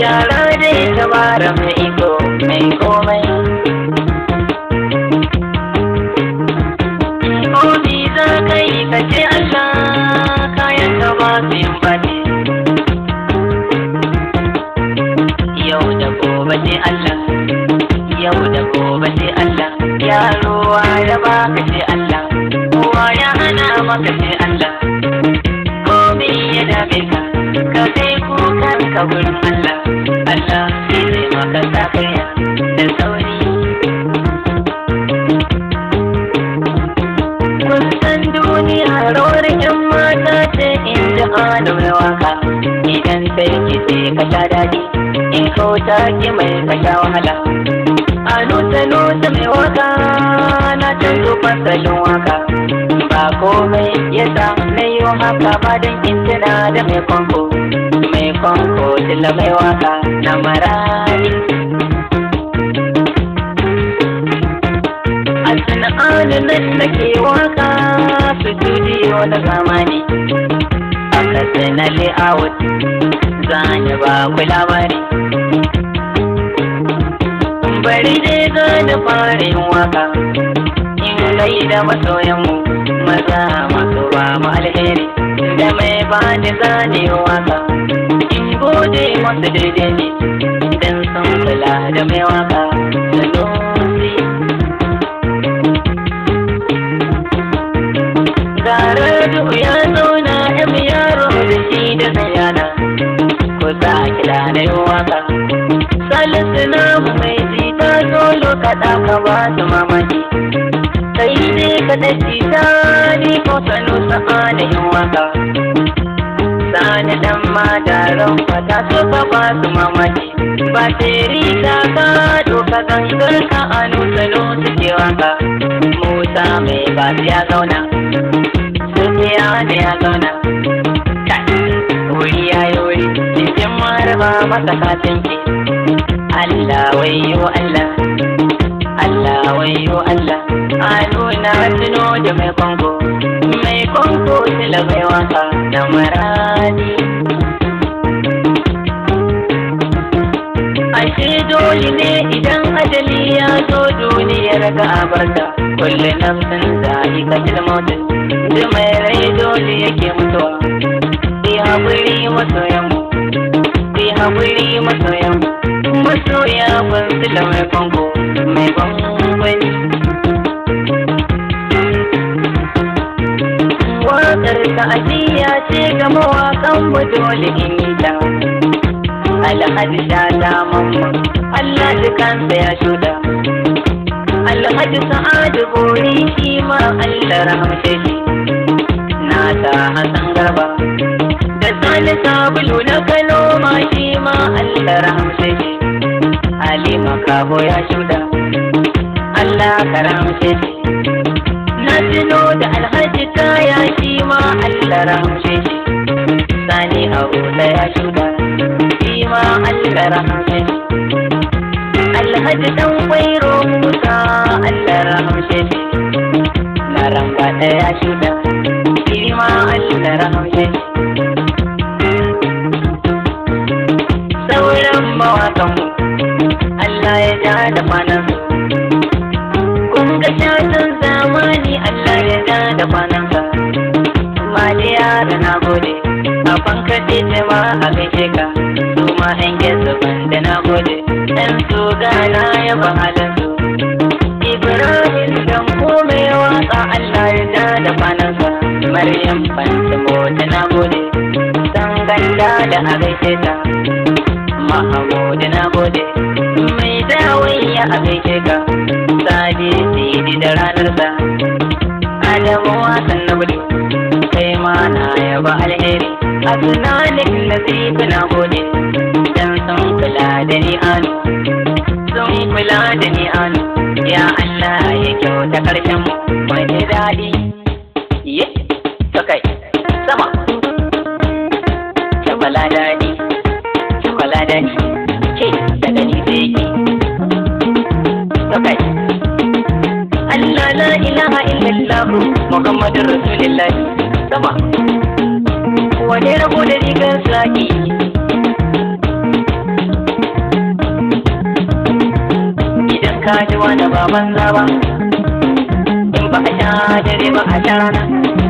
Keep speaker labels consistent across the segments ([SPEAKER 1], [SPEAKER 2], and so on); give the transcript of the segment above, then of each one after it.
[SPEAKER 1] gyara dai tabara mai iko mai komai Komi za ka yi ka ce Allah kayan ka ba su yin bane Yau da gobe ce Allah Yau da gobe ce Allah Yaro ya ba ka ce Allah Kowa ya hana maka ce Allah Komi ya dame ka Ka kai kukan ka gurin Allah Allah shi zai maka sakaya da sauri Kun san duniya rawar yan mata ce in ji ana mai waka Idan sarki sai ka sha daɗi in kauta ki mai ka sha wahala A nuta nuta mai waka na canzo fasalin waka Ba komai yasa na yi haka ba don in tuna da mai kwanko Mai kwanko tilla mai waka na marari A sana'anin nan nake waka studio na zamani A kasana layout zani ba ku labari Bari dai gani fara yin waka In gai da masoyanmu maza masu ba mu alheri Da mai ba ni zane waka In gode masu daidai ne Idan sun kula da mai waka Sanusi Garadu ya zauna yan yaro da shi da zayana Ko za a kira na yi waka Salisu na mai jita solo kaɗa ka ba su mamaki Kai ne ka da jita ni ko sanu sa'a da yin waka Sani dan madaran fata so ka ba su mamaki Ba teri ta ka doka gangar ka anu salo suke waka Musa mai ba ya zauna Sufiya da ya zauna wuri ya yi wuri cikin maraba masa katinki Allah wayo Allah Allah wayo Allah a nuna tuno da mai kwanko mai kwanko tila mai waka da marani Ashe dole ne idan ajali ya zo duniyar ga abarta kulle nafsin za'i katil mautin da mai rai dole yake mutuwa Ki haƙuri masoyanmu Ki haƙuri masoyanmu Masoya ban su da mai kwanko mai bambani Waƙar ta'aziyya ce ga mawaƙan mu dole in yi ta Alhaji sha ta mamma Allah dukansa ya shuda Alhaji sa'adu bori shi ma Allah rahamshe shi Na ta Hassan Garba da sani sabulu na kano ma shi ma Allah rahamshe shi Ali makabo ya shuda Allah ka rahamshe shi na tuno da alhaji kaya shi ma Allah rahamshe shi Sani abu da ya shuda shi ma Allah rahamshe shi Alhaji dan kwairo Musa Allah rahamshe shi na ramba da ya shuda shi ma Allah rahamshe shi sauran mawakanmu Allah ya ja da kwanansu. Kun ga shatan zamani Allah ya ja da kwanansa. Maliya da na gode, a fankace ce ma a gaishe ka, su ma ɗan gesa da na gode, ɗan su gana ya ba halinsu. Ibrahim dan kome waka Allah ya ja da kwanansa, Maryam Fantamo da na gode, san ganda da a gaishe ta. Mahamudu na gode mai dawayya a gaishe ka sadi sidi da ranar sa Adamu wasan na gudu kai ma na yaba alheri a tunanin nasifu na gode dan sun kula da ni anu sun kula da ni anu ya Allah ya kyauta karshen mu mai daɗi ye kai sama Shabala daɗi kwala da ni ce daga ni sai ki kai Allah la ilaha illallah Muhammadur Rasulullah sama wani rabo da rigar saki ka ji wani baban zaba in ba a sha dare ba a sha rana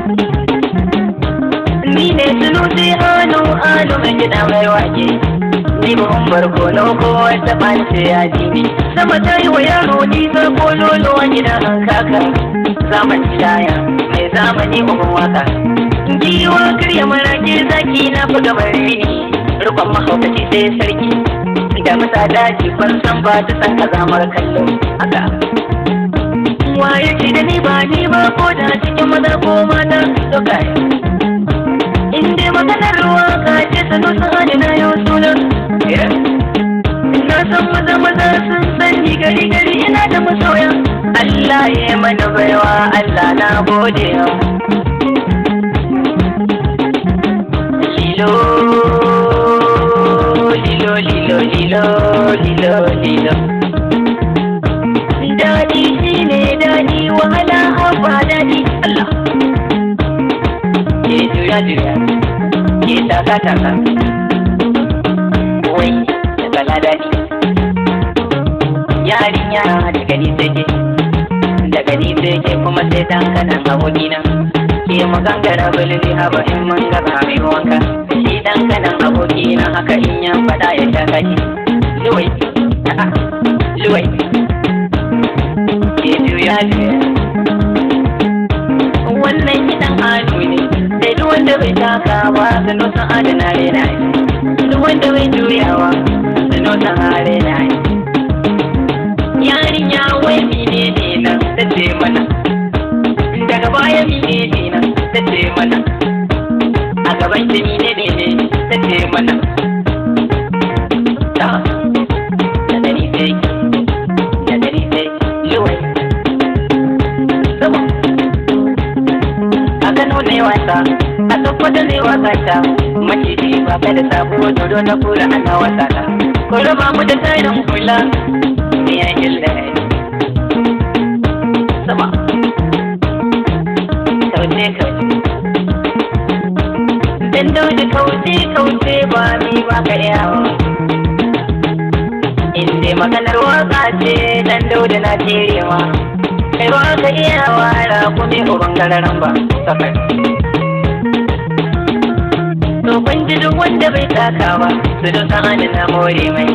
[SPEAKER 1] ni ne sunusi hannu hannu mai gida mai wake ni ba un barkono ko wata ɓace ya ji ne sama ta yi wa yaro nisa ko lolo a gidan an kaka zamani shaya mai zamani uban waka giwa karya marake zaki na buga bare ni rukon mahaukaci sai sarki da masa daji ban san ba ta san kazamar kallo haka waye ce da ni ba ni ba ko da cikin maza ko mata to kai in dai maganar ruwa ka ce sanu sa'ani na yau sunan na san maza maza sun sani gari gari ina da masoya Allah ya yi mana baiwa Allah na gode lilo lilo lilo lilo lilo lilo daɗi shi ne daɗi wahala haba daɗi Allah ke juya juya ke taka taka wai da kala daɗi yarinya da gani sai ke da gani sai ke kuma sai dan kanan abokina ke magangara bulli haba in mun gaba mai wanka shi dan kanan abokina haka in ya fada ya sha kaji luwai luwai ke juya juya wannan kiɗan ado ne sai duk wanda bai taka ba sano san adana rena ne duk wanda bai juyawa sano san arena ne yarinya wai mine ne nan ta ce mana daga baya mine ne nan ta ce mana a gaban ta mine ne ne ta ce mana ta da dari sai da dari sai luwai sama a gano ne wasa a tsoffata ne wasa ta maciji ba ka da sabuwar dodo na kura ana wasa ta ko raba mu da tarin kula ne ya gilla sama kauce kauce dan dauji kauce kauce ba ni ba ka yawo in dai maganar waka ce dan dauji na terewa kai ba ka iya wara kuma uban gararan ba safar to ban ji duk wanda bai taka ba su da sa'ani na more mai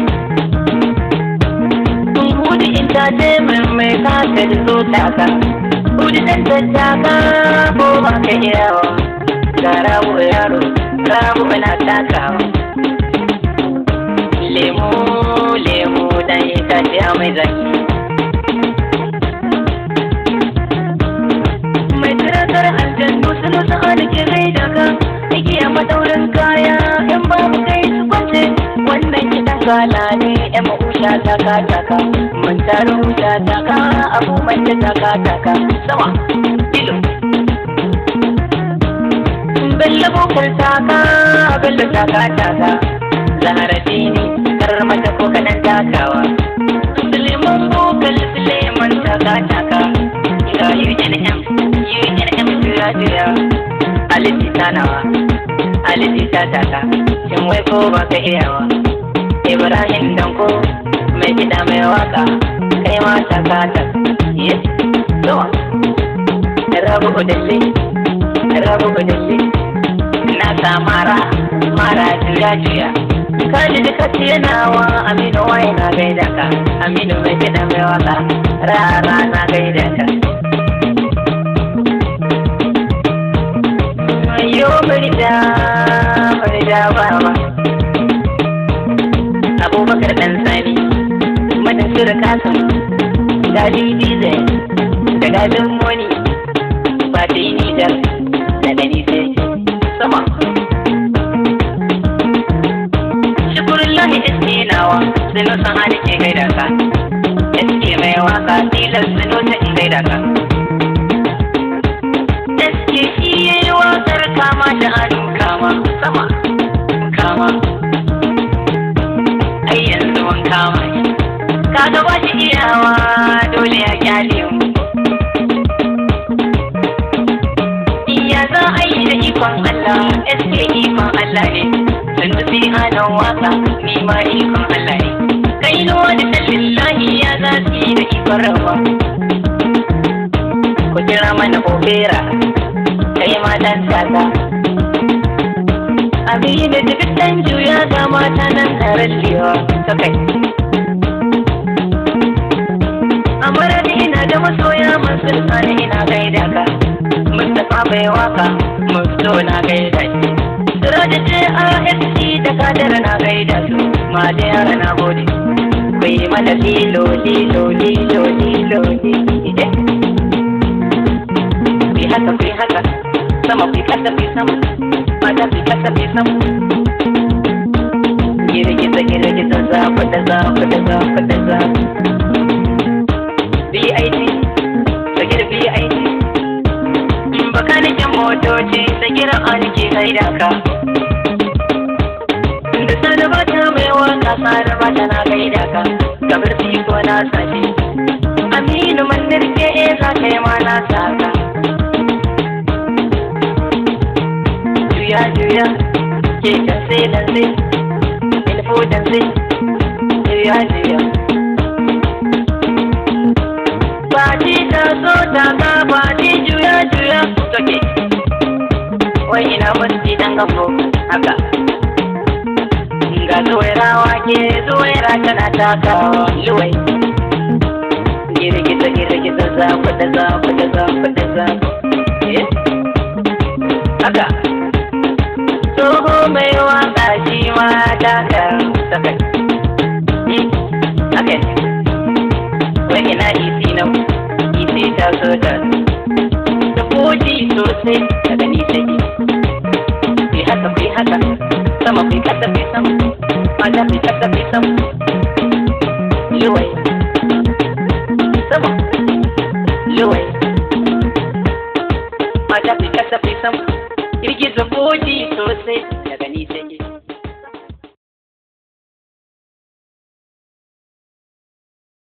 [SPEAKER 1] sun hudu in ta ce min mai kaka da so taka hudu dan tattaka ko ba ka iya wa ga rabu yaro rabu na takawa lemu lemu dan itace a mai zaki mai tiratar aljannu sun sa'ani ke rai daga igiya madaurin kaya in babu kai su kwance wannan kiɗan gala ne yan ma'usha taka taka mun taro wuta taka abubuwan da taka taka sama ilo bella bokar taka bella taka taka zahara dini karar mata ko kaɗan takawa suleiman bokal suleiman taka taka ga yujin m yujin m jira jira aliti tanawa aliti ta taka shin wai ko ba ka iyawa ibrahim danko mai gida mai waka kai ma taka ta yes zuwa rabu udalli rabu udalli na sa mara mara juya juya kaji duka nawa aminu wai na gaida ka aminu mai gida mai waka rara na gaida ka yo farida farida baba abubakar dan sani madan sura kasan gali dizai da galin moni ba ta yi nijar da gani sai sama shukurullahi iske nawa sinu san hali ke gaida ka iske mai waka tilas sinu ta in gaida ka iske shi yayi wakar kama da hannu kama sama kama ai yanzu mun kama shi kaga ba shi iyawa dole ya kyale mu iya za a yi da ikon Allah eske ikon Allah ne sun tafi anan waka ni ma ikon Allah ne kai da wani lillahi ya za su yi da ikon kwararwa ku kira mana opera kai ma dan tata abin da duk dan juya ga mata nan taron liwa ta kai amara ni ina da masoya masu sani ina gaida ka mustapha bai waka musto na gaida shi Siraji ce ASC da kadar na gaida su ma da yara na gode ku yi mana lilo lilo lilo lilo ide ku yi haka ku yi haka sama ku yi kasa ku yi sama mata ku yi kasa ku yi sama girgiza girgiza za ku da za ku da za ku da za BIT sagir BIT bakanikin motoci sagir an ke gaida ka da sani bata mai waka sani bata na gaida ka gabar ko na sashi aminu mandir ke e za ka yi ma na saka juya juya ke kan sai dan sai ilfo dan sai juya juya Fati ta so ta ka fati juya juya toke wai ina musti dan gafo haka ga zuwairawa ke zuwaira tana takawa luwai girgiza girgiza za ku da za ku da za ku da za haka tsoho mai waka shi ma taka sakai haka wai ina isi na isi ta so ta da koji sosai daga nisa ki haka ki haka sama kai kasa kai sama mata kai kasa kai sama luwai sama luwai mata kai kasa kai sama girgiza boji sosai